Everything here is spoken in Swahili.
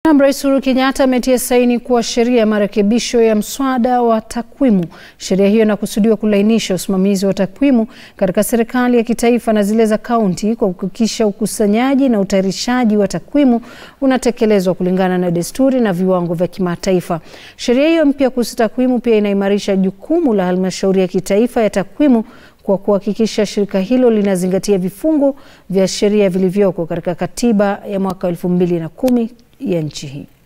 Rais Uhuru Kenyatta ametia saini kuwa sheria ya marekebisho ya mswada wa takwimu. Sheria hiyo inakusudiwa kulainisha usimamizi wa takwimu katika serikali ya kitaifa na zile za kaunti kwa kuhakikisha ukusanyaji na utayarishaji wa takwimu unatekelezwa kulingana na desturi na viwango vya kimataifa. Sheria hiyo mpya kuhusu takwimu pia inaimarisha jukumu la halmashauri ya kitaifa ya takwimu kwa kuhakikisha shirika hilo linazingatia vifungu vya sheria vilivyoko katika katiba ya mwaka elfu mbili na kumi ya nchi hii.